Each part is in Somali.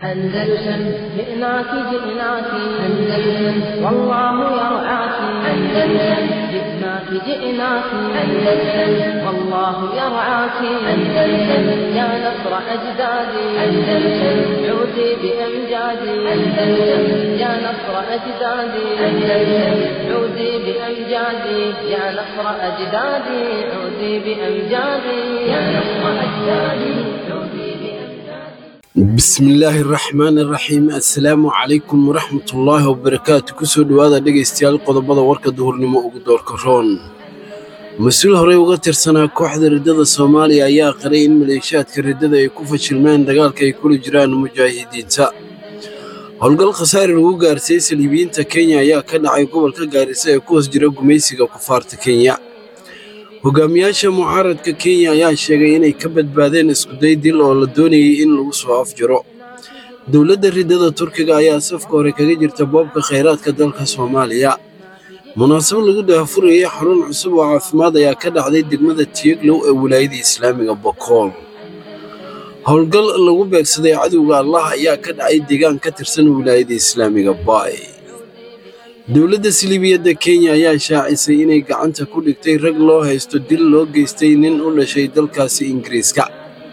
أندلسن جئناك جئناك أندلسن والله يرعاك أندلسن جئناك جئناك أندلسن والله يرعاك أندلسن يا نصر أجدادي أندلسن عودي بأمجادي أندلسن يا نصر أجدادي أندلسن عودي بأمجادي يا نصر أجدادي عودي بأمجادي يا نصر أجدادي عودي بأمجادي bismillaahi raxmaani raxiim assalaamu calaykum waraxmatullaahi wabarakaatu kusoo dhowaada dhegaystayaal qodobada warka duhurnimo ugu doorka roon mas-uul horey uga tirsanaa kooxda riddada soomaaliya ayaa qiray in maleeshiyaadka riddada ay ku fashilmeen dagaalka ay kula jiraan mujaahidiinta howlgal khasaare lagu gaarsiiyey saliibiyiinta kenya ayaa ka dhacay gobolka gaarisa ee ku hoos jira gumaysiga kufaarta kenya hogaamiyaasha mucaaradka kenya ayaa sheegay inay ka badbaadeen iskuday dil oo la doonayay in lagu soo afjaro dowladda riddada turkiga ayaa safka hore kaga jirta boobka khayraadka dalka soomaaliya munaasabad lagu daahfurayay xarun cusub oo caafimaad ayaa ka dhacday degmada tiyeglow ee wilaayada islaamiga bokool howlgal lagu beegsaday cadowga allah ayaa ka dhacay deegaan ka tirsan wilaayada islaamiga baay dowladda siliibiyadda kenya ayaa shaacisay inay gacanta ku dhigtay rag loo haysto dil loo geystay nin u dhashay dalkaasi ingiriiska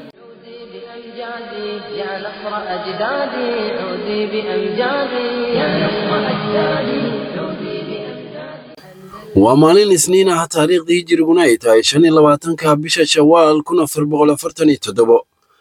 بأمجادي يا نصر أجدادي عودي بأمجادي يا نصر أجدادي عودي بأمجادي waa maalin isniin ah taariikhdii hijiriguna ay tahay shan iyo labaatanka bisha shawaal kun afar boqol afartan iyo toddobo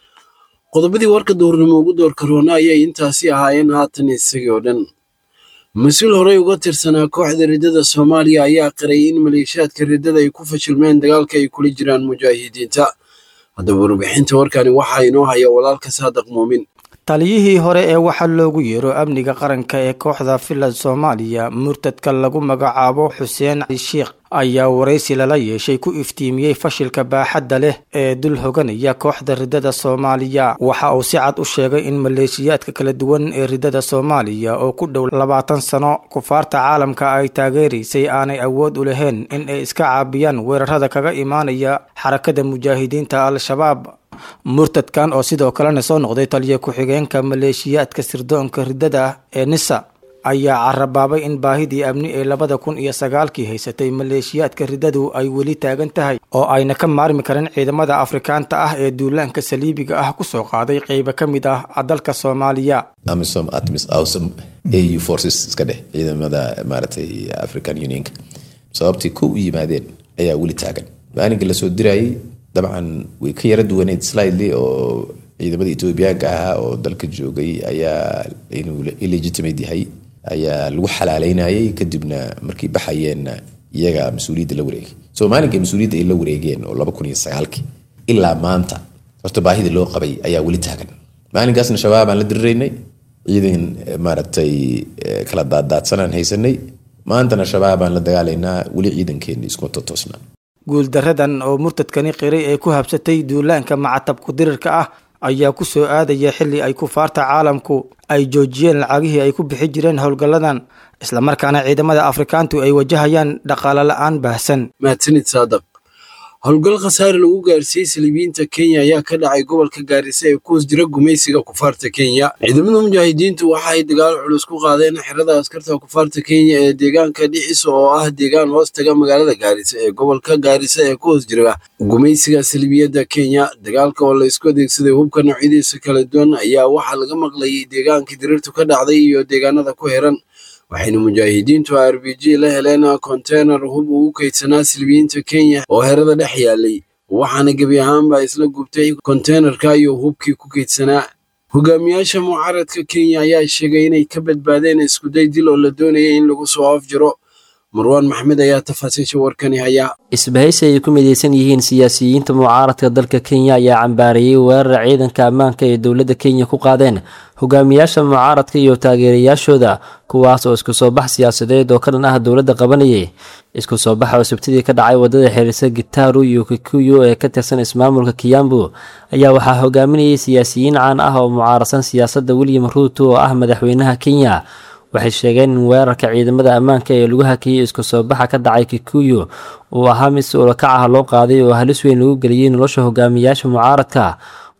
qodobadii warka duhurnimo ugu doorka roona ayay intaasi ahaayeen haatan isagii oo dhan mas-uul horey uga tirsanaa kooxda riddada soomaaliya ayaa qiray in maleeshiyaadka riddada ay ku fashilmeen dagaalka ay kula jiraan mujaahidiinta haddaba warbixinta warkani waxaa inoo haya walaalka saadaq muumin taliyihii hore ee waxaa loogu yeero amniga qaranka ee kooxda filad soomaaliya murtadka lagu magacaabo xuseen cali sheikh ayaa waraysi lala yeeshay ku iftiimiyey fashilka baaxadda leh ee dul hoganaya kooxda riddada soomaaliya waxa uu si cad u sheegay in maleeshiyaadka kala duwan ee riddada soomaaliya oo ku dhow labaatan sano kufaarta caalamka ay taageeraysay aanay awood u lahayn in ay iska caabiyaan weerarada kaga imaanaya xarakada mujaahidiinta al-shabaab murtadkan oo sidoo kalena soo noqday taliya ku-xigeenka maleeshiyaadka sirdoonka riddada ee nisa ayaa carabaabay in baahidii amni ee labada kun iyo sagaalkii haysatay maleeshiyaadka riddadu ay weli taagan tahay oo ayna ka maarmi karin ciidamada afrikaanta ah ee duulaanka saliibiga ah kusoo qaaday qeybo ka mid ah dalka soomaaliya amisom atmis awesome au forces iska dheh ciidamada maaragtay african unionka sababtii ku u yimaadeen ayaa weli taagan maalinka lasoo dirayay dabcan way ka yara duwaneyd slidely oo ciidamada etoobiyaanka ahaa oo dalka joogay ayaa inuu illegitimate yahay ayaa lagu xalaaleynayay kadibna markay baxayeenna iyaga mas-uuliyadda la wareegay so maalinkai mas-uuliyadda ay la wareegeen oo laba kun iyo sagaalkii ilaa maanta horta baahida loo qabay ayaa weli taagan maalinkaasna shabaabaan la diriraynay ciidan maaragtay kala daaddaadsanaan haysanay maantana shabaabaan la dagaalaynaa weli ciidankeena iskuma totoosnaa guuldaradan oo murtadkani qiray ee ku habsatay duulaanka macatabku dirirka ah ayaa ku soo aadaya xilli ay kufaarta caalamku ay joojiyeen lacagihii ay ku bixi jireen howlgalladan islamarkaana ciidamada afrikaantu ay wajahayaan dhaqaale la-aan baahsan mahadsanid saadaq howlgal khasaare lagu gaarsiiyey saliibiyiinta kenya ayaa ka dhacay gobolka gaarisa ee ku hoos jira gumaysiga kufaarta kenya ciidamada mujaahidiintu waxa ay dagaal culus ku qaadeen xerada askarta kufaarta kenya ee deegaanka dhiciso oo ah deegaan hoos taga magaalada gaarisa ee gobolka gaarisa ee ku hoos jira gumaysiga saliibiyadda kenya dagaalka oo la isku adeegsaday hubka noocyadiisa kala duwan ayaa waxaa laga maqlayay deegaankii diriirtu ka dhacday iyo deegaanada ku heran waxayna mujaahidiintu r b g la heleen konteynar hub ugu kaydsanaa silibiyiinta kenya oo herada dhex yaalay waxaana gebi ahaanba isla gubtay konteynerka iyo hubkii ku kaydsanaa hogaamiyaasha mucaaradka kenya ayaa sheegay inay ka badbaadeen iskuday dil oo la doonayay in lagu soo afjiro marwaan maxmed ayaa tafaasiisha warkani haya isbahaysi ay ku midaysan yihiin siyaasiyiinta mucaaradka dalka kenya ayaa cambaareeyey weerar ciidanka ammaanka ee dowladda kenya ku qaadeen hogaamiyaasha mucaaradka iyo taageerayaashooda kuwaas oo isku soo bax siyaasadeed oo ka dhan ah dowladda qabanayay isku soo baxa oo sabtidii ka dhacay wadada xiriirsa gitaru iyo kikuyu ee ka tirsan ismaamulka kiyambu ayaa waxaa hogaaminayay siyaasiyiin caan ah oo mucaaradsan siyaasadda william ruuto oo ah madaxweynaha kenya waxay sheegeen in weerarka ciidamada ammaanka ee lagu hakiyey isku soo baxa ka dhacay kikuyu uu ahaa mid si ulakac ah loo qaaday oo halis weyn lagu geliyey nolosha hogaamiyaasha mucaaradka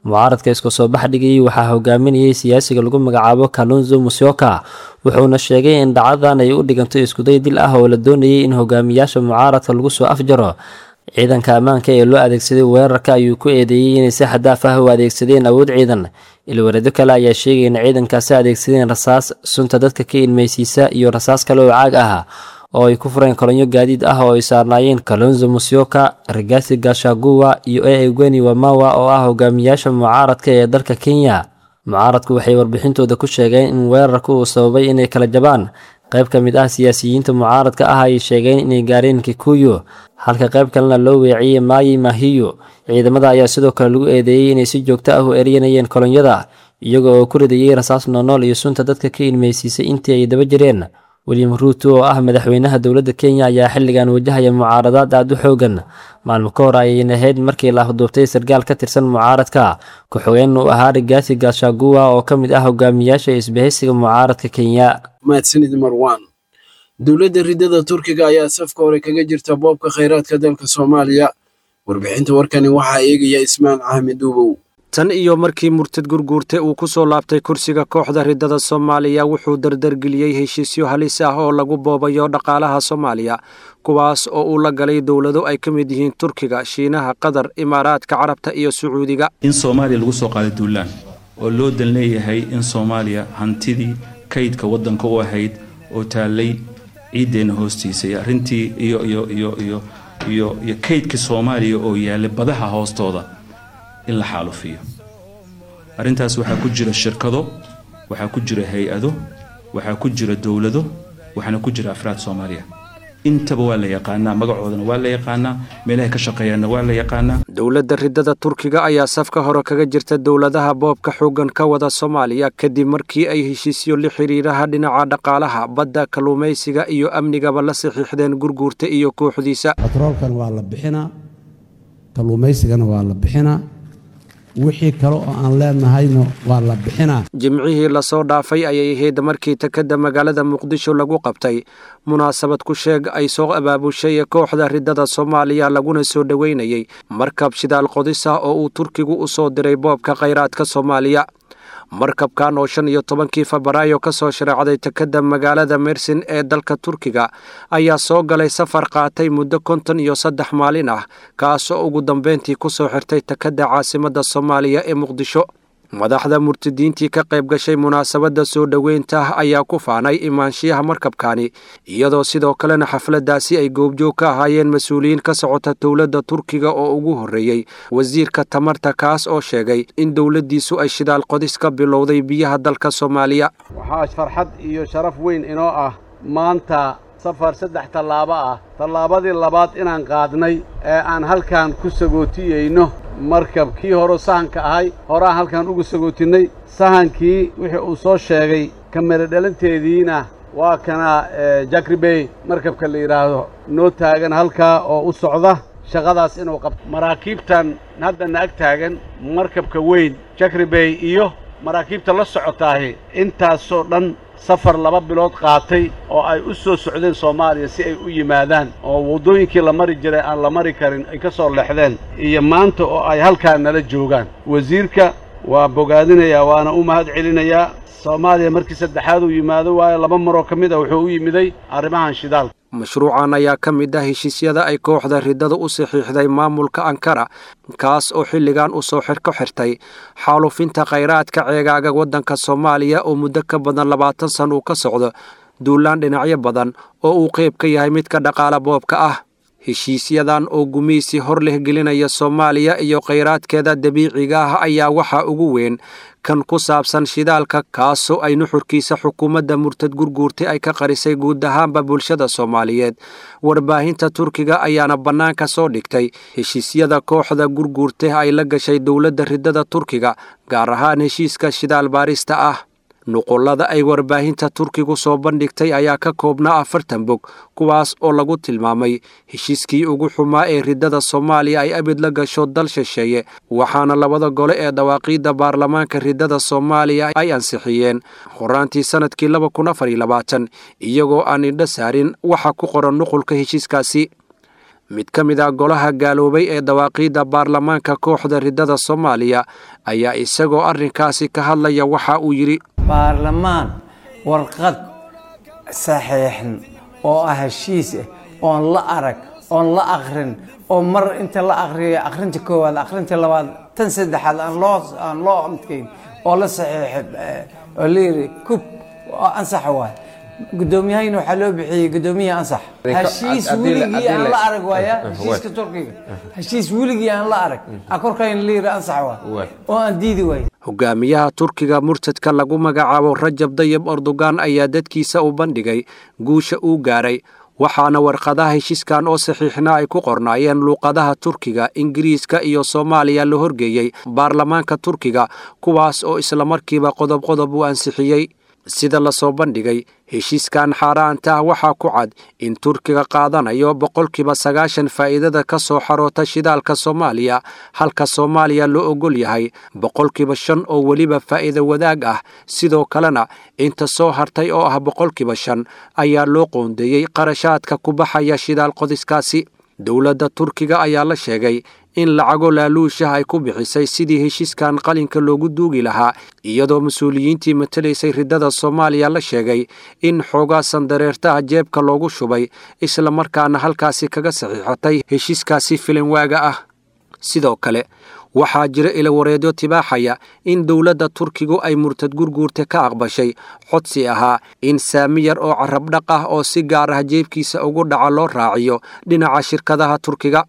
mucaaradka isku soo bax dhigayay waxaa hogaaminayay siyaasiga lagu magacaabo kalunzo musyoka wuxuuna sheegay in dhacdadan ay u dhiganto iskuday dil ah oo la doonayay in hogaamiyaasha mucaaradka lagu soo afjaro ciidanka ammaanka ee loo adeegsaday weerarka ayuu ku eedeeyey inay si xadaaf ah u adeegsadeen awood ciidan ilwareedo kale ayaa sheegay in ciidankaasi adeegsadeen rasaas sunta dadka ka ilmeysiisa iyo rasaas kale oo caag ah oo ay ku fureen kolonyo gaadiid ah oo ay saarnaayeen kalonzo musyoka rigasi gashaguwa iyo e egweni wamawa oo ah hogaamiyaasha mucaaradka ee dalka kenya mucaaradku waxay warbixintooda ku sheegeen in weerarka uu sababay inay kala jabaan qayb ka mid ah siyaasiyiinta mucaaradka ah ay sheegeen inay gaareen kikuyu halka qayb kalena loo weeciyey maayi mahiyo ciidamada ayaa sidoo kale lagu eedeeyey inay si joogto ah u eryanayeen kolonyada iyaga oo ku ridayay rasaas noonool iyo sunta dadka ka ilmeysiisay intii ay daba jireen william ruuto oo ah madaxweynaha dowladda kenya ayaa xilligan wajahaya mucaaradaad aada u xoogan maalmo ka hor ayayna ahayd markii la afduubtay sarkaal ka tirsan mucaaradka ku-xigeen uu ahaa rigaasi gashaguwa oo ka mid ah hogaamiyaasha isbahaysiga mucaaradka kenya mahadsanid marwan dowladda ridada turkiga ayaa safka hore kaga jirta boobka khayraadka dalka soomaaliya warbixinta warkani waxaa eegaya ismaan axmed duubow tan iyo markii murtad gurguurte uu ku soo laabtay kursiga kooxda ridada soomaaliya wuxuu dardargeliyey heshiisyo halis ah oo lagu boobayo dhaqaalaha soomaaliya kuwaas oo uu la galay dowlado ay ka mid yihiin turkiga shiinaha qatar imaaraadka carabta iyo sacuudiga in soomaaliya lagu soo qaaday duulaan oo loo dan leeyahay in soomaaliya hantidii kaydka waddanka u ahayd oo taallay ciiddeenna hoostiisay arrintii iyo iyo iyo iyo iyo iyo kaydkii soomaaliya oo yaallay badaha hoostooda in la xaalufiyo arrintaas waxaa ku jira shirkado waxaa ku jira hay-ado waxaa ku jira dowlado waxaana ku jira afraad soomaaliya intaba waa la yaqaanaa magacoodana waa la yaqaanaa meelahay ka shaqeeyaanna waa la yaqaanaa dowladda ridada turkiga ayaa safka hore kaga jirta dowladaha boobka xooggan ka wada soomaaliya kadib markii ay heshiisyo la xiriiraha dhinaca dhaqaalaha badda kalluumaysiga iyo amnigaba la saxiixdeen gurguurta iyo kooxdiisa batroolkan waa la bixinaa kalluumaysigana waa la bixinaa wixii kale oo aan leenahayna waa la bixinaa jimcihii lasoo dhaafay ayay ahayd markii takadda magaalada muqdisho lagu qabtay munaasabad ku sheeg ay soo abaabushay kooxda ridada soomaaliya laguna soo dhoweynayay markab shidaal qodis ah oo uu turkigu u soo diray boobka khayraadka soomaaliya markabkan oo shan iyo tobankii febraayo ka soo shareecday takadda magaalada mersin ee dalka turkiga ayaa soo galay safar qaatay muddo konton iyo saddex maalin ah kaasoo ugu dambeyntii ku soo xirtay takadda caasimadda soomaaliya ee muqdisho madaxda murtadiintii ka qayb gashay munaasabadda soo dhoweynta ayaa ku faanay imaanshiyaha markabkani iyadoo sidoo kalena xafladdaasi ay goobjoog ka ahaayeen mas-uuliyiin ka socota dowladda turkiga oo ugu horreeyey wasiirka tamarta kaas oo sheegay in dowladdiisu ay shidaal qodis ka bilowday biyaha dalka soomaaliya waxaa farxad iyo sharaf weyn inoo ah maanta safar saddex tallaabo ah tallaabadii labaad inaan qaadnay ee aan halkan ku sagootiyeyno markab kii hore sahanka ahay horeaan halkan ugu sagootinnay sahankii wixii uu soo sheegay kamera dhalanteediina waa kana jakribey markabka la yidhaahdo noo taagan halkaa oo u socda shaqadaas inuu qabto maraakiibtan haddana ag taagan markabka weyn jakribey iyo maraakiibta la socotaahi intaasoo dhan safar laba bilood qaatay oo ay u soo socdeen soomaaliya si ay u yimaadaan oo waddooyinkii la mari jiray aan la mari karin ay ka soo leexdeen iyo maanta oo ay halkaa nala joogaan wasiirka waa bogaadinayaa waana u mahad celinayaa soomaaliya markii saddexaad uu yimaado waayo laba maroo ka mid a wuxuu u yimiday arrimahan shidaalka mashruucan ayaa ka mid ah heshiisyada ay kooxda ridada u saxiixday maamulka ankara kaas oo xilligan u soo xirko xirtay xaalufinta khayraadka ceegaaga waddanka soomaaliya oo muddo ka badan labaatan san uu ka socdo duulaan dhinacyo badan oo uu qayb ka yahay midka dhaqaala boobka ah heshiisyadan oo gumaysi hor leh gelinaya soomaaliya iyo khayraadkeeda dabiiciga ah ayaa waxaa ugu weyn kan ku saabsan shidaalka kaasoo ay nuxurkiisa xukuumadda murtad gurguurtay ay ka qarisay guud ahaanba bulshada soomaaliyeed warbaahinta turkiga ayaana bannaanka soo dhigtay heshiisyada kooxda gurguurtay ay la gashay dowladda ridada turkiga gaar ahaan heshiiska shidaal baarista ah nuqullada ay warbaahinta turkigu soo bandhigtay ayaa ka koobnaa afartan bog kuwaas oo lagu tilmaamay heshiiskii ugu xumaa ee ridada soomaaliya ay abid la gasho dal shisheeye waxaana labada gole ee dawaaqiidda baarlamaanka ridada soomaaliya ay ansixiyeen horaantii sannadkii laba kun afar iyo labaatan iyagoo aan indho saarin waxa ku qoran nuqulka heshiiskaasi mid ka mid ah golaha gaaloobay ee dawaaqiidda baarlamaanka kooxda riddada soomaaliya ayaa isagoo arrinkaasi ka hadlaya waxa uu yidhi baarlamaan warqad saxiixan oo ah heshiis ah oon la arag oon la akrin oo mar inta la akriyo akrinta koowaad akrinta labaad tan saddexaad aan loo aan loo amtkayn oo la saxiixay oo la yiri kub oo ansax waay guddoomiyahayna waxaa loo bixiyey guddoomiyaha ansax heshiis weligii aan la arag waaya heshiiska turkiga heshiis weligii aan la arag a korkayna la yiri ansax waay oo aan diidi waay hogaamiyaha turkiga murtadka lagu magacaabo rajab dayib erdogan ayaa dadkiisa u bandhigay guusha uu gaaray waxaana warqadaha heshiiskan oo saxiixna ay ku qornaayeen luuqadaha turkiga ingiriiska iyo soomaaliya la horgeeyey baarlamaanka turkiga kuwaas oo islamarkiiba qodob qodob u ansixiyey sida lasoo bandhigay heshiiskan xaaraanta ah waxaa ku cad in turkiga qaadanayo boqolkiiba sagaashan faa'iidada ka soo xaroota shidaalka soomaaliya halka soomaaliya loo ogol yahay boqolkiiba shan oo weliba faa'iido wadaag ah sidoo kalena inta soo hartay oo ah boqolkiiba shan ayaa loo qoondeeyey qarashaadka ku baxaya shidaal qodiskaasi dowladda turkiga ayaa la sheegay in lacago laaluushah ay ku bixisay sidii heshiiskan qalinka loogu duugi lahaa iyadoo mas-uuliyiintii matalaysay riddada soomaaliya la sheegay in xoogaa sandareertaha jeebka loogu shubay islamarkaana halkaasi kaga saxiixatay heshiiskaasi filinwaaga ah sidoo kale waxaa jira ilawareedyo tibaaxaya in dowladda turkigu ay murtad gurguurta ka aqbashay codsi ahaa in saami yar oo carabdhaq ah oo si gaar ah jeebkiisa ugu dhaca loo raaciyo dhinaca shirkadaha turkiga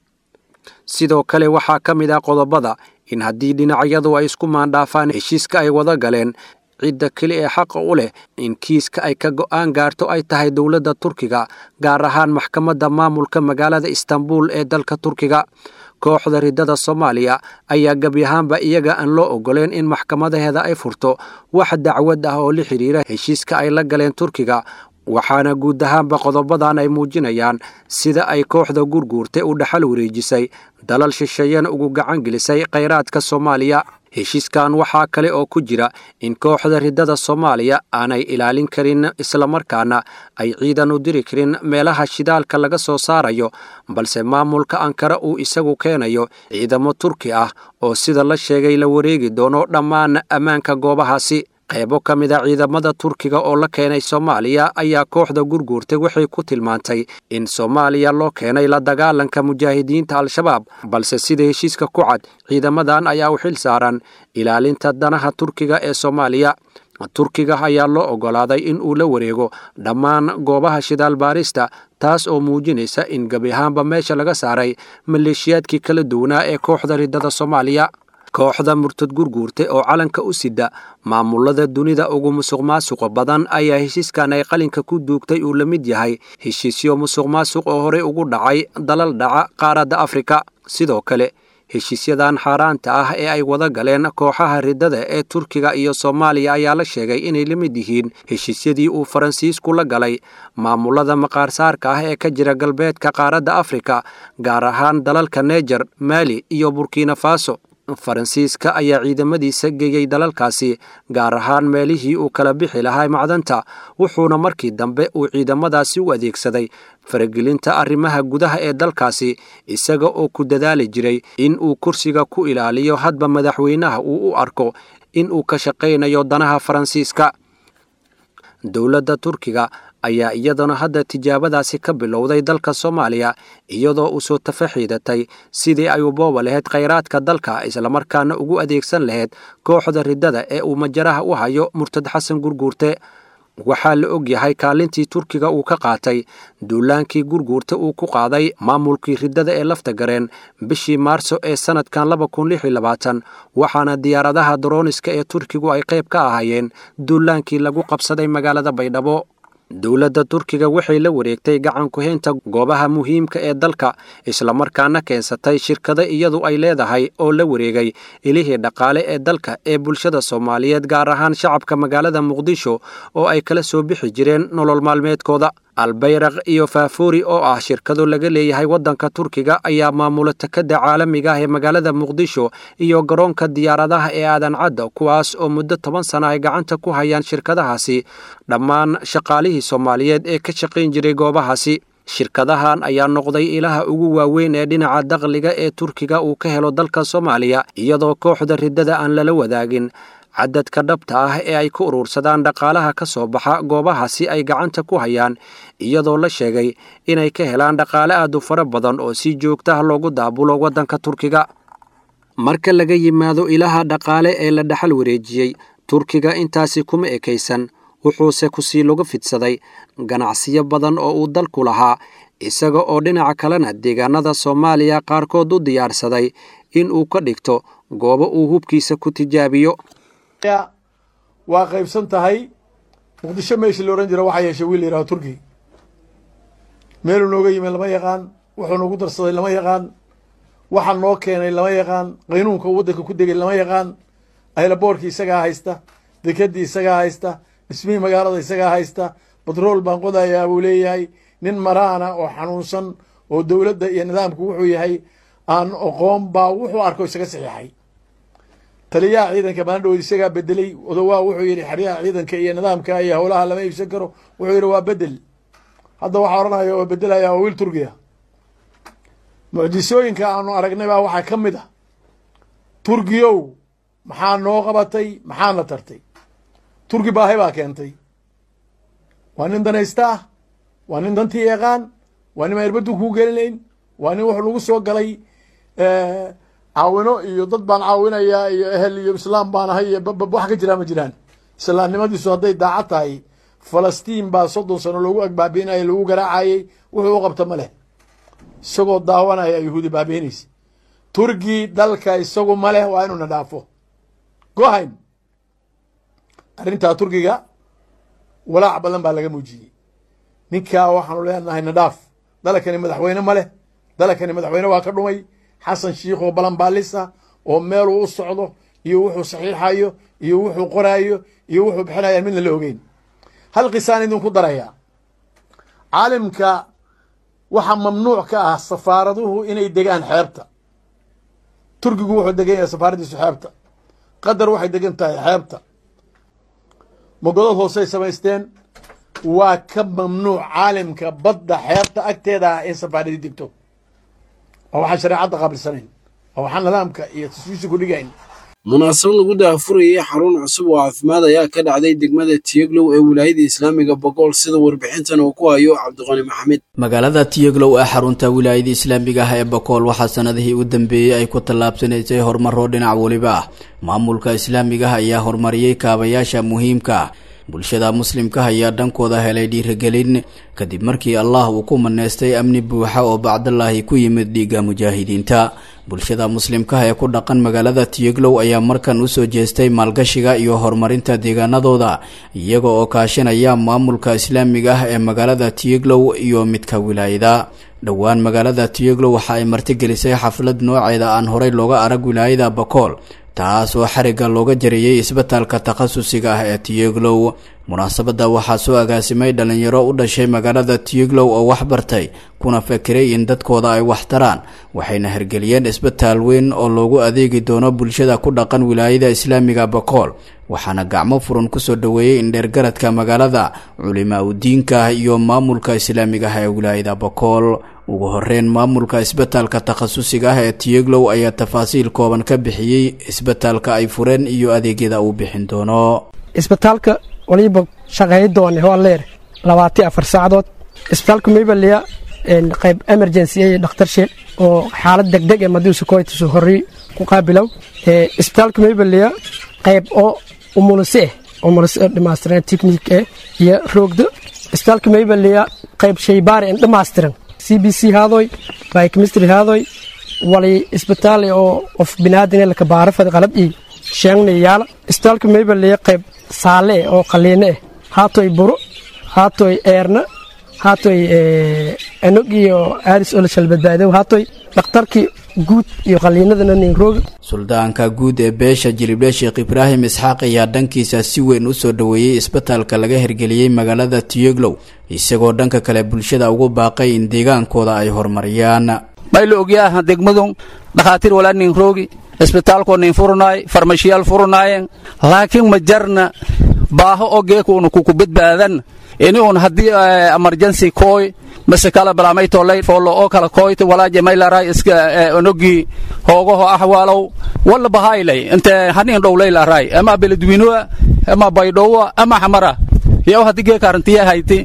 sidoo kale waxaa ka mid ah qodobada in haddii dhinacyadu ay isku maandhaafaan heshiiska ay wada galeen cidda keli ee xaqa u leh in kiiska ay ka go'aan gaarto ay tahay dowladda turkiga gaar ahaan maxkamadda maamulka magaalada istanbul ee dalka turkiga kooxda riddada soomaaliya ayaa gebi ahaanba iyaga aan loo ogoleen in maxkamadaheeda ay furto wax dacwad ah oo la xidhiira heshiiska ay la galeen turkiga waxaana guud ahaanba qodobadan ay muujinayaan sida ay kooxda gurguurta u dhaxal wareejisay dalal shisheeyana ugu gacan gelisay khayraadka soomaaliya heshiiskan waxaa kale oo ku jira in kooxda riddada soomaaliya aanay ilaalin karin islamarkaana ay ciidan u diri karin meelaha shidaalka laga soo saarayo balse maamulka ankara uu isagu keenayo ciidamo turki ah oo sida la sheegay la wareegi doono dhammaan ammaanka goobahaasi qaybo ka mid a ciidamada turkiga oo la keenay soomaaliya ayaa kooxda gurguurtay waxay ku tilmaantay in soomaaliya loo keenay la dagaalanka mujaahidiinta al-shabaab balse sida heshiiska ku cad ciidamadan ayaa u xil saaran ilaalinta danaha turkiga ee soomaaliya turkiga ayaa loo oggolaaday in uu la wareego dhammaan goobaha shidaal baarista taas oo muujinaysa in gebi ahaanba meesha laga saaray maleeshiyaadkii kala duwanaa ee kooxda riddada soomaaliya kooxda murtad gurguurta oo calanka u sida maamulada dunida ugu musuq maasuqa badan ayaa heshiiskan ay qalinka ku duugtay uu la mid yahay heshiisyo musuq maasuq oo horey ugu dhacay dalal dhaca qaaradda afrika sidoo kale heshiisyadan xaaraanta ah ee ay wada galeen kooxaha riddada ee turkiga iyo soomaaliya ayaa la sheegay inay la mid yihiin heshiisyadii uu faransiisku la galay maamulada maqaarsaarka ah ee ka jira galbeedka qaaradda afrika gaar ahaan dalalka neger maali iyo burkina faso faransiiska ayaa ciidamadiisa geeyey dalalkaasi gaar ahaan meelihii uu kala bixi lahaa macdanta wuxuuna markii dambe uu ciidamadaasi u adeegsaday faragelinta arrimaha gudaha ee dalkaasi isaga oo ku dadaali jiray in uu kursiga ku ilaaliyo hadba madaxweynaha uu u arko in uu ka shaqaynayo danaha faransiiska dowladda turkiga ayaa iyadana hadda tijaabadaasi ka bilowday dalka soomaaliya iyadoo u soo tafaxiidatay sidii ay u booba lahayd khayraadka dalka islamarkaana ugu adeegsan lahayd kooxda riddada ee uu majaraha u hayo murtad xasan gurguurte waxaa la og yahay kaalintii turkiga uu ka qaatay duulaankii gurguurta uu ku qaaday maamulkii riddada ee lafta gareen bishii maarso ee sannadkan waxaana diyaaradaha darooniska ee turkigu ay qayb ka ahaayeen duulaankii lagu qabsaday magaalada baydhabo dowladda turkiga waxay la wareegtay gacan ku-haynta goobaha muhiimka ee dalka islamarkaana keensatay shirkado iyadu ay leedahay oo la wareegay ilihii dhaqaale ee dalka ee bulshada soomaaliyeed gaar ahaan shacabka magaalada muqdisho oo ay kala soo bixi jireen nolol maalmeedkooda albayraq iyo faafuuri oo ah shirkado laga leeyahay waddanka turkiga ayaa maamula takada caalamiga ah ee magaalada muqdisho iyo garoonka diyaaradaha ee aadan cadda kuwaas oo muddo toban sana ay gacanta ku hayaan shirkadahaasi dhammaan shaqaalihii soomaaliyeed ee ka shaqayn jiray goobahaasi shirkadahan ayaa noqday ilaha ugu waaweyn ee dhinaca dakhliga ee turkiga uu ka helo dalka soomaaliya iyadoo kooxda riddada aan lala wadaagin cadadka dhabta ah ee ay ku urursadaan dhaqaalaha ka soo baxa goobahaasi ay gacanta ku hayaan iyadoo la sheegay inay ka helaan dhaqaale aad u fara badan oo si joogtaha loogu daabulo waddanka turkiga marka laga yimaado ilaha dhaqaale ee la dhaxal wareejiyey turkiga intaasi kuma ekaysan wuxuuse kusii lagu fidsaday ganacsiyo badan oo uu dalku lahaa isaga oo dhinaca kalena deegaanada soomaaliya qaarkood u diyaarsaday in uu ka dhigto goobo uu hubkiisa ku tijaabiyo waa qaybsan tahay muqdisho meeshii la odhan jira waxaa yeeshay wiil yidhaho turki meeluu nooga yimid lama yaqaan wuxuu noogu darsaday lama yaqaan waxa noo keenay lama yaqaan qaynuunka uu waddanka ku degay lama yaqaan aylaboorkii isagaa haysta dekedii isagaa haysta dhismihii magaalada isagaa haysta batrool baan qodayaa buu leeyahay nin maraana oo xanuunsan oo dowladda iyo nidaamku wuxuu yahay aan oqoon baa wuxuu arko isaga saxiixay taliyaha ciidanka maandhood isagaa bedelay odowaa wuxuu yidhi xeryaha ciidanka iyo nidaamka iyo howlaha lama iibsan karo wuxuu yidhi waa bedel hadda waxaa odhanaya oo bedelaya waa wiil turkiya mucjisooyinka aanu aragnay baa waxaa ka mid ah turkiyow maxaa noo qabatay maxaana tartay turki baahi baa keentay waa nin danaysta ah waa nin dantii yaqaan waa nin erbaddu kuu gelinayn waa nin wuxuu nagu soo galay caawino iyo dad baan caawinayaa iyo ehel iyo islaam baan ahay iyo babab wax ka jiraa ma jiraan islaamnimadiisu hadday daacad tahay falastiin baa soddon sano loogu agbaabiinaya lagu garaacayey wuxuu u qabta ma leh isagoo daawanaya yuhuudi baabiinaysa turki dalka isagu ma leh waa inuuna dhaafo gohayn arrintaa turkiga walaac badan baa laga muujiyey ninkaa waxaanu leenahay nadhaaf dalakani madaxweyne ma leh dalakani madaxweyne waa ka dhumay xasan shiikh oo balanbaalisa oo meeluu u socdo iyo wuxuu saxiixayo iyo wuxuu qoraayo iyo wuxuu bixinayaan midna la ogeyn hal qisaan idinku darayaa caalimka waxaa mamnuuc ka ah safaaraduhu inay degaan xeebta turkigu wuxuu degan yahay safaaraddiisu xeebta qatar waxay degan tahay xeebta mogodad hoosey samaysteen waa ka mamnuuc caalimka badda xeebta agteeda ah in safaaradii degto waa waxaan shareecadda qaabilsanayn waa waxaan nidaamka iyo taswiisha ku dhigayn munaasabad lagu daafurayay xarun cusub oo caafimaad ayaa ka dhacday degmada tiyeglow ee wilaayada islaamiga bogool sida warbixintan uu ku hayo cabdiqani maxamed magaalada tiyeglow ee xarunta wilaayada islaamiga ah ee bokool waxaa sanadihii u dambeeyey ay ku tallaabsanaysay horumaro dhinac weliba ah maamulka islaamiga ah ayaa horumariyey kaabayaasha muhiimka ah bulshada muslimka ayaa dhankooda helay dhiirigelin kadib markii allah uu ku maneystay amni buuxa oo bacdallaahi ku yimid dhiigga mujaahidiinta bulshada muslimkaha ee ku dhaqan magaalada tiyeglow ayaa markan usoo jeestay maalgashiga iyo horumarinta deegaanadooda iyaga oo kaashanaya maamulka islaamiga ah ee magaalada tiyeglow iyo midka wilaayada dhowaan magaalada tiyeglow waxa ay martigelisay xaflad nooceeda aan horey looga arag wilaayada bakool taas oo xarigga looga jariyey isbitaalka takhasusiga ah ee tiyeglow munaasabadda waxaa soo agaasimay dhalinyaro u dhashay magaalada tiyeglow oo wax bartay kuna fakiray in dadkooda ay wax taraan waxayna hirgeliyeen isbitaal weyn oo loogu adeegi doono bulshada ku dhaqan wilaayada islaamiga bakool waxaana gacmo furan kusoo dhoweeyey indheergaradka magaalada culimaa udiinka iyo maamulka islaamiga ah ee wilaayada bakool ugu horeyn maamulka isbitaalka takhasusiga ah ee tiyeglow ayaa tafaasiil kooban ka bixiyey isbitaalka ay fureen iyo adeegyada uu bixin doono isbitaalka waliba shaqeey doone waa leer labaati afar saacadood isbitaalka maybaliya qayb emergency iyo dhakhtar shil oo xaalad degdeg ee madiusa koytusu horey ku qaabilow isbitaalka maybaliya qayb oo umulise eh umulise dhammaystiran technique eh iyo roogdo isbitaalka maybaliya qayb shaybaari en dhammaystiran c b c haadoy biochemistry haadoy wali isbitaal oo qof binaadin laka baarafad qalab ii sheegna yaala isbitaalka maybaliya qayb saale eh oo qaliine eh haatoy buro haatoy eerna haatoy enog iyo aaris oo la shalbadbaadow haatoy dhakhtarkii guud iyo qaliinadana ninrooga suldaanka guud ee beesha jilibdhe sheekh ibraahim isxaaq ayaa dhankiisa si weyn u soo dhoweeyey isbitaalka laga hirgeliyey magaalada tiyeglow isagoo dhanka kale bulshada ugu baaqay in deegaankooda ay horumariyaan mayla ogyaha degmadun dhakhaatiir walaa nin roogi isbitaalkoo nin furnaay farmashiyaal furnaayeen laakiin ma jarna baaho oo geekuuna kuku badbaadan ini un haddii emergency kooy mase kala balaamay tolay foolo oo kala kooyta walaaje maylaray iska onogi hoogaho ahwaalow walla bahaylay inte hanin dhowlay laray ama beledweynuwa ama baydhowa ama xamara yow haddi geeka arrintiya hayti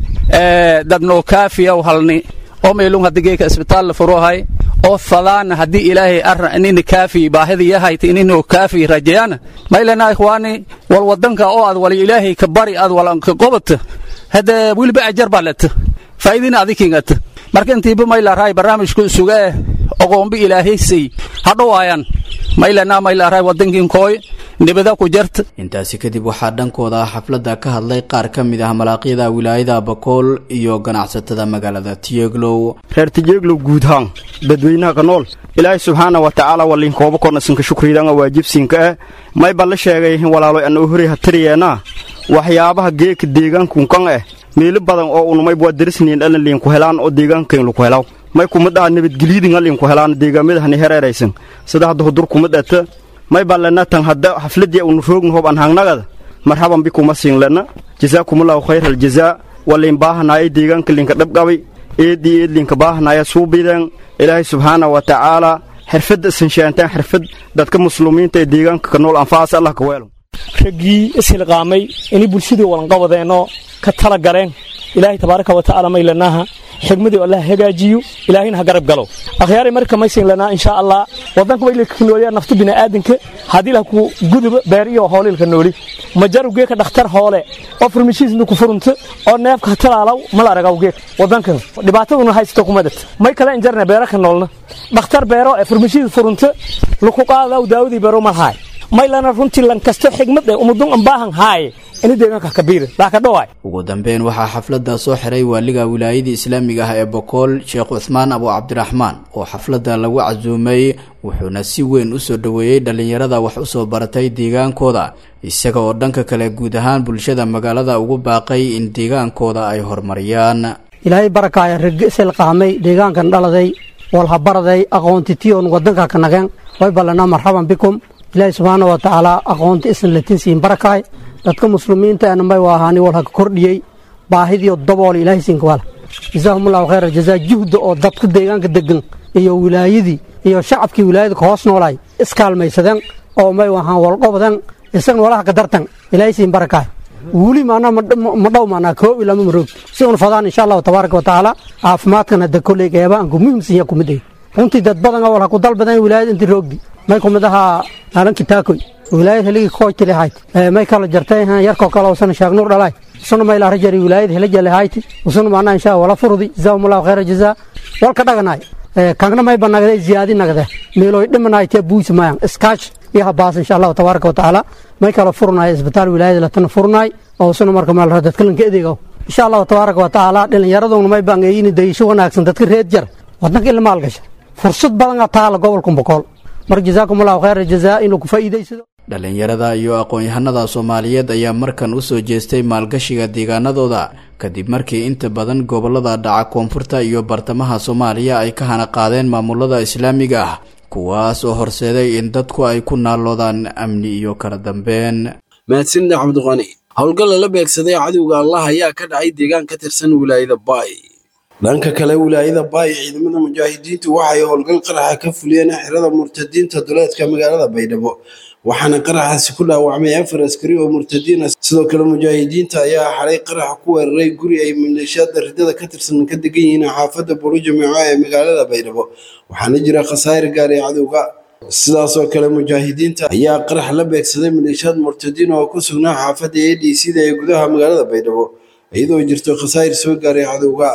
dadnoo kaafiyaw halni oo meelung haddi geeka isbitaal la furohay oo fadaan haddii ilaahay arra inini kaafi baahidaya hayti ininoo kaafi rajayana maylana ikhwaani wal wadanka oo aad wal ilaahay ka bari aad walanka qobata hadde wiliba ajar baa leta faa'iidina adikingata marka intiiba maylaarahay barnaamijku suga oqoombi ilaahaysay hadhowaayaan maylana maylaarahay wadankin kooy nibada ku jarta intaasi kadib waxaa dhankooda xafladda ka hadlay qaar ka mid ah malaaqyada wilaayada bakool iyo ganacsatada magaalada tiyeglow reer tiyeglow guudhaan dadweynaha ka nool ilaahay subxaana wa tacaala walinkooba kornasinka shukriidanga waajibsiinka ah may balla sheegay walaalo anoo horay hatariyeenaa waxyaabaha geeka deegaankunkan ah meelo badan oo unumay waa darisniin dhalan liinku helaan oo deegaankayn laku helaw may kumad ah nabadgelyadinga liinku helaan deegaamyadahani hereeraysan sida hadda hudur kumad ata may baa lena tan hadda xafladii unu roogna hob an hangnagada marhaban bikuma siin lena jazaakumullahu khayr aljazaa waliin baahanaaya deegaanka linka dhabqabay eedii eed linka baahanaya suubideen ilaahay subxaana wa tacaala xirfadda isan xirfad dadka muslumiinta ee deegaanka ka nool anfacaas allah ka weelo raggii ishilqaamay inay bulshadii walanqabadeenoo ka tala galeen ilaahay tabaaraka wa tacaala may lanaaha xigmadii allah hagaajiyo ilaahayna ha garab galo akhyaaray marka maysin lanaa insha allah wadanka way ka nooliyaa nafta bini'aadanka haddii lah ku guduba beer iyo hoolilka nooli majaru geeka dhakhtar hoole oo farmashiisna ku furunta oo neefka ha talaalaw mala aragaw geek wadankan dhibaataduna haysto kumadad may kale injarna beera ka noolna dhakhtar beero ee farmashiis furunta laku qaadaw daawadii beero malhaay may lana runtii lankasto xigmad ee umudun ambaahan haaye ini deegaanka kabiira laakadhowaay ugu dambeyn waxaa xafladda soo xiray waaliga wilaayadii islaamiga ah ee bokool sheekh cuhmaan abu cabdiraxmaan oo xafladda lagu casuumay wuxuuna si weyn u soo dhoweeyey dhallinyarada wax u soo baratay deegaankooda isaga oo dhanka kale guud ahaan bulshada magaalada ugu baaqay in deegaankooda ay horumariyaan ilaahay barakaaya raggi isilqaamay deegaankan dhaladay walhabaraday aqoontitiyon wadanka ka nageen way ballanaa marxaban bikum ilaahay subxaana wa tacaala aqoonta isan latinsiin barakaay dadka muslimiinta ana may waahaani walha ka kordhiyey baahidiyo dabool ilaahay siinka wala jazaahumullahu khayra jazaa juhda oo dadka deegaanka degan iyo wilaayadii iyo shacabkii wilaayada ka hoos noolaay iskaalmaysadeen oo may waahaan walqobadeen isagna walaha ka dartan ilaahay siin barakaay wuli maanaa ma dhow maanaa koob ilama maroog si un fadaan insha allahu tabaaraka wa tacaala caafimaadkan hadda kolley qeybaanku muhiimsan yaa kumid ay runtii dad badan oo walha ku dalbadeen wilaayada intii roogdi may kumid ahaa alanki taakoy wilaayad heligi koojtili hayti may kala jartay yarkoo kale usana shaagnuur dhalay usuna may laara jari wilaayad helajale hayti usuna maanaa insha wala furdi jazaahumullahu khayra jazaa walka dhaganaay kangna may banagde ziyaadi nagde meeloy dhimanaytee buusi mayan iskaash iyo habaas insha allahu tabaaraka wa tacaala may kala furnaay isbitaal wilaayada latana furnaay oo usuna marka maalra dadka lanka edegow insha allahu tabaaraka wa tacaala dhallinyaraduna may bangeeyini dayisho wanaagsan dadka reed jar wadanka ila maalgasha fursad badan taala gobolka bokool marka jazaakumullahu khayra jazaa inuu ku faa'iidaysado dhallinyarada iyo aqoon-yahanada soomaaliyeed ayaa markan u soo jeestay maalgashiga deegaanadooda kadib markii inta badan gobollada dhaca koonfurta iyo bartamaha soomaaliya ay ka hana qaadeen maamulada islaamiga ah kuwaas oo horseeday in dadku ay ku naalloodaan amni iyo kala dambeyn mahadsanida cabdiqani howlgal lala beegsaday cadowga allah ayaa ka dhacay deegaan ka tirsan wilaayada baay dhanka kale wilaayada baay ciidamada mujaahidiintu waxay howlgal qaraxa ka fuliyeen xerada murtadiinta duleedka magaalada baydhabo waxaana qaraxaasi ku dhaawacmay afar askari oo murtadiin ah sidoo kale mujaahidiinta ayaa xalay qaraxa ku weeraray guri ay maleeshiyaada ridada ka tirsan ka degan yihiin xaafadda burujameeco ee magaalada baydhabo waxaana jira khasaare gaar ee cadowga sidaasoo kale mujaahidiinta ayaa qarax la beegsaday maleeshiyaad murtadiin oo ku sugnaa xaafadda a d c da ee gudaha magaalada baydhabo iyadoo jirto khasaare soo gaaray cadowga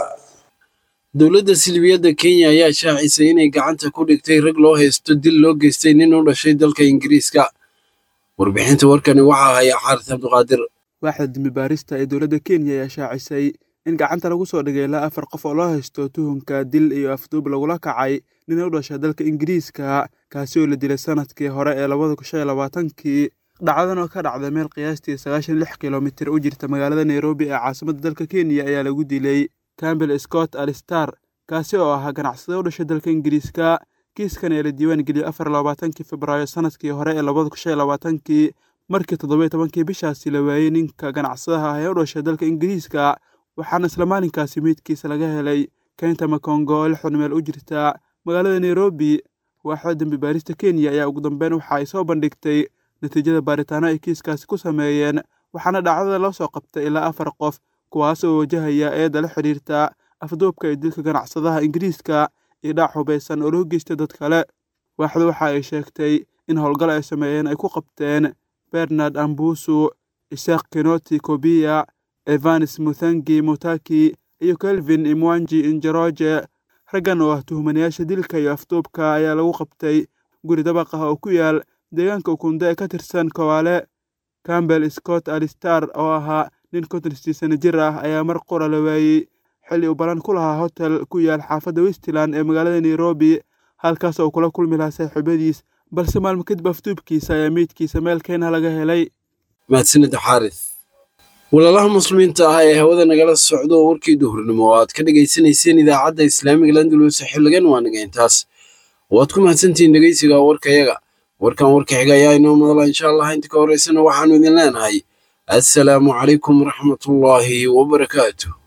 dowladda silibiyadda kenya ayaa shaacisay inay gacanta ku dhigtay rag loo haysto dil loo geystay nin u dhashay dalka ingiriiska warbixinta warkani waxaa haya xaaris cabdiqaadir waaxda dembi baarista ee dowladda kenya ayaa shaacisay in gacanta lagu soo dhigay ilaa afar qof oo loo haysto tuhunka dil iyo afduub lagula kacay nin u dhashay dalka ingiriiska kaasi oo la dilay sanadkii hore ee labada kun shan iyo labaatankii dhacdadan oo ka dhacday meel qiyaastii sagaashan lix kilomitir u jirta magaalada nairobi ee caasimadda dalka kenya ayaa lagu dilay campbell scott alistar kaasi oo ahaa ganacsade u dhashay dalka ingiriiska kiiskan ee la diiwaan geliyey afar labaatankii febraayo sanadkii hore ee labada kun shan iyo labaatankii markii toddoba tobankii bishaasi la waayey ninka ganacsadaha ah ee u dhashay dalka ingiriiska waxaana isla maalinkaasi meydkiisa laga helay keynta makongo oo lixdan meel u jirta magaalada nairobi waaxda dembi baarista kenya ayaa ugu dambeyn waxa ay soo bandhigtay natiijada baaritaano ay kiiskaasi ku sameeyeen waxaana dhacdada loo soo qabtay ilaa afar qof kuwaas oo wajahaya eedda la xidhiirta afduubka iyo dilka ganacsadaha ingiriiska iyo dhaac hubaysan oo loo geystay dad kale waaxdu waxa ay sheegtay in howlgal ay sameeyeen ay ku qabteen bernard ambusu isaaq kinoti kobiya evanes muthangi mutaki iyo kelvin imwanji injeroje raggan oo ah tuhmanayaasha dilka iyo afduubka ayaa lagu qabtay guri dabaq ah oo ku yaal deegaanka ukunde ee ka tirsan kowaale campbell scott alistar oo ahaa nin konton sano jir ah ayaa mar qura la waayey xilli uu balan ku lahaa hotel ku yaal xaafadda westland ee magaalada nairobi halkaas oo kula kulmi lahaa saaxiibadiis balse maalmo kadib afduubkiisa ayaa meydkiisa meel keenah laga helay mahadsanida xaaris walaalaha muslimiinta ah ee hawada nagala socdo oo warkii duhurnimo oo aad ka dhegaysanayseen idaacadda islaamiga landulus xiligan waa naga intaas waad ku mahadsantihiin dhegeysiga warkayaga warkan warka xiga ayaa inoo madala insha allah inta ka horeysana waxaanu idin leenahay assalaamu calaykum waraxmatullaahi wabarakaatu